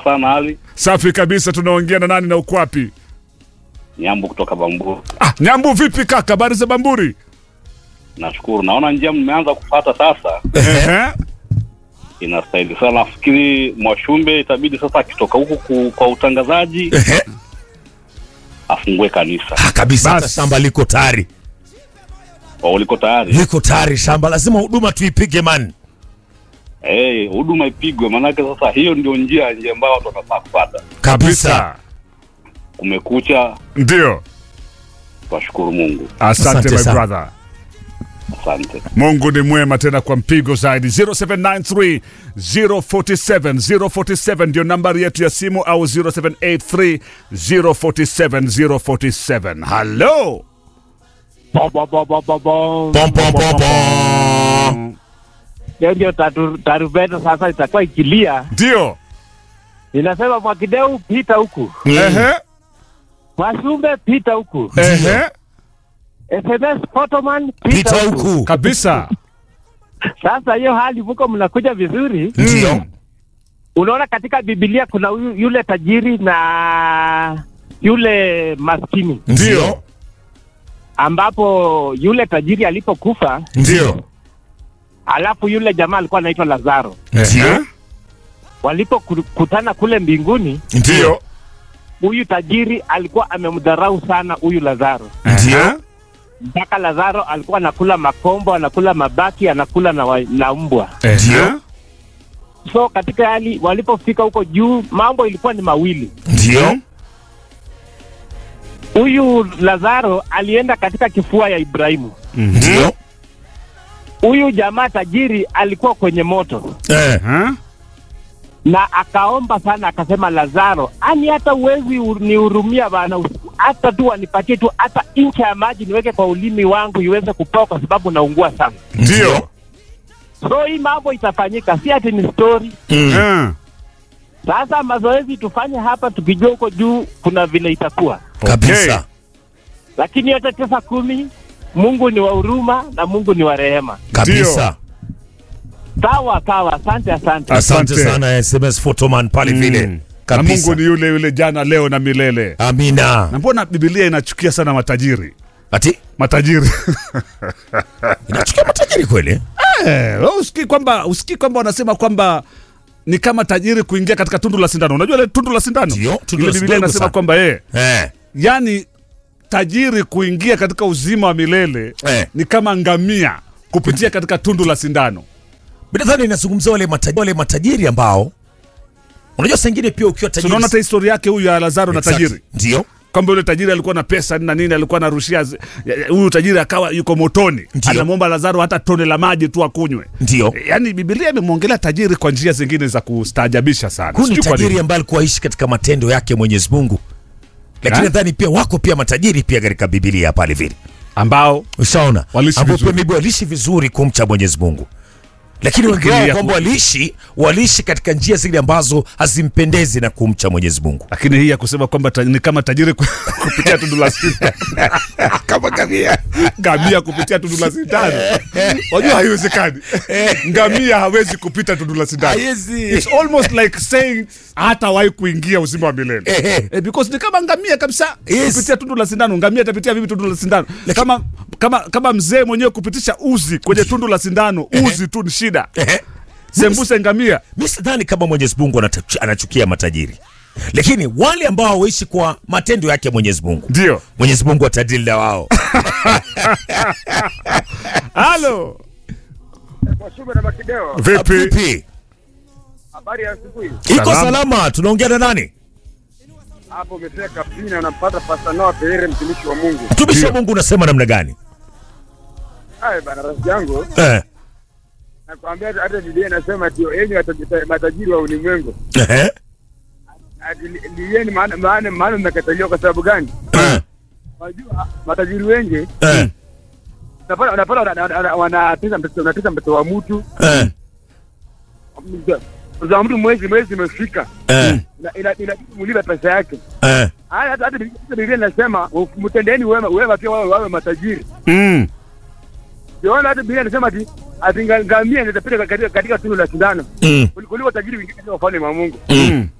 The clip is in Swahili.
sana hali. Safi kabisa. Tunaongea na nani na uko wapi? Nyambo kutoka Bamburi. Ah, Nyambu vipi kaka? Habari za Bamburi? Nashukuru. Naona njia mmeanza kupata sasa. Ehe. Inastahili sana. Nafikiri Mwashumbe itabidi sasa akitoka huku ku- kwa utangazaji Ehe. afungue kanisa. Ah, kabisa hata Bas. shamba liko tayari Kwa uliko tayari? liko tayari shamba lazima huduma tuipige man Eh, huduma ipigwe maanake sasa hiyo ndio njia njia ambayo watu wanafaa kupata. kabisa Kumekucha, Ndio. twashukuru Mungu. Asante, Asante my sana. brother. Asante. Mungu ni mwema tena kwa mpigo zaidi. 0793 047 047 ndio nambari yetu ya simu au 0783 047 047. Hello. Bo, bo, bo, bo, bo, bo. pom pom pom pom Hiyo ndio tatu- tarumbeta sasa itakuwa ikilia, Ndio. inasema Mwakideu pita huku, Ehe. Mwashumbe pita huku, Ehe. SMS Photoman pita pita huku. huku Kabisa. Sasa hiyo hali muko mnakuja vizuri. ndio Unaona katika Biblia kuna huyu- yule tajiri na yule maskini, ndio ambapo yule tajiri alipokufa, ndio alafu yule jamaa alikuwa anaitwa Lazaro, ndio walipokutana kule mbinguni, ndio huyu tajiri alikuwa amemdharau sana huyu Lazaro ndio mpaka Lazaro alikuwa anakula makombo, anakula mabaki, anakula na, wa, na mbwa. Ndio. So katika hali walipofika huko juu, mambo ilikuwa ni mawili. ndio Huyu Lazaro alienda katika kifua ya Ibrahimu. ndio Huyu jamaa tajiri alikuwa kwenye moto eh Huh? na akaomba sana, akasema, Lazaro, ani hata uwezi nihurumia bana, hata tu wanipatie tu hata incha ya maji niweke kwa ulimi wangu iweze kupoa, kwa sababu naungua sana. Ndio. So hii mambo itafanyika, si ati ni story. Mm. Eh. Sasa mazoezi tufanye hapa, tukijua huko juu kuna vile itakuwa, kabisa lakini yote tisa kumi, Mungu ni wa huruma na Mungu ni wa rehema. kabisa Sawa sawa, asante asante. asante Asante. sana sms photoman pale vile Na kabisa Mungu ni yule yule jana leo na milele. amina Na mbona Biblia inachukia sana matajiri? ati Matajiri. inachukia matajiri kweli Eh, wewe usikii kwamba usikii kwamba wanasema kwamba ni kama tajiri kuingia katika tundu la sindano. Unajua ile tundu la sindano? Ndio, tundu Ile la Biblia sindano inasema sana. kwamba eh, eh yani tajiri kuingia katika uzima wa milele Eh. ni kama ngamia kupitia katika tundu la sindano. binadhani inazungumzia wale matajiri, wale matajiri ambao unajua saa ingine pia ukiwa tajiri Tunaona hata historia yake huyu ya Lazaro na Exact. tajiri. ndio kwamba yule tajiri alikuwa na pesa na nini, alikuwa anarushia zi- ya- ya- huyu tajiri akawa yuko motoni, Ndio. anamwomba Lazaro hata tone la maji tu akunywe. ndio Yaani Biblia imemwongelea tajiri kwa njia zingine za kustaajabisha sana. huyu ni Sijui kwa tajiri nini. ambaye alikuwa aishi katika matendo yake Mwenyezi Mungu lakini Ha? nadhani pia wako pia matajiri pia katika Biblia pale vile ambao ushaona Waliishi ambao vizuri. pia maybe waliishi vizuri kumcha Mwenyezi Mungu lakini wengi wao ya kwamba ku- waliishi waliishi katika njia zile ambazo hazimpendezi na kumcha Mwenyezi Mungu lakini hii ya kusema kwamba ta, ni kama tajiri ku- kupitia tundu la sindano kama kamia ngamia kupitia tundu la sindano, wajua haiwezekani. Ngamia hawezi kupita tundu la sindano. It's almost like saying hatawahi kuingia uzima wa milele Ehe. eh, because ni kama ngamia kabisa Yes. kupitia tundu la sindano. Ngamia atapitia vipi tundu la sindano? Kama kama kama mzee mwenyewe kupitisha uzi kwenye tundu la sindano, uzi tu ni shida. Ehe. Sembuse ngamia mi sidhani kama Mwenyezi Mungu anata- anachukia matajiri lakini wale ambao hawaishi kwa matendo yake Mwenyezi Mungu ndio. Mwenyezi Mungu atadili na wao Halo, Mwashumbe na Makideo, vipi? vipi habari ya asubuhi. iko Salama. salama tunaongea na nani Hapo umefika Pina, unampata Pastor Noah Pereira, mtumishi wa Mungu. mtumishi wa Ndio. Mungu unasema namna gani Haya bana, rafiki yangu, eh. nakwambia hata- hata Biblia inasema ati enyi wata- matajiri wa ulimwengu, Ehe. ati li- lieni, maana maana maana mmekataliwa. Kwa sababu gani? Eh. Wajua matajiri wengi Eh. unapata unapata wana- wana- wana- wanatesa mtoto wanatesa mtoto wa mtu Eh. mtoto wa mtu mwezi mwezi imefika, Eh. Ina- ina- inabidi mulipe pesa yake. Eh. Haya, hata hata Biblia- hata Biblia inasema mtendeni wema wema pia wawe wawe matajiri. Mm. Siona hata Biblia inasema ati ati nga- ngamia inatapita katika katika tundu la sindano Mm. kuliko tajiri wengine katika ufalme wa Mungu. Mm.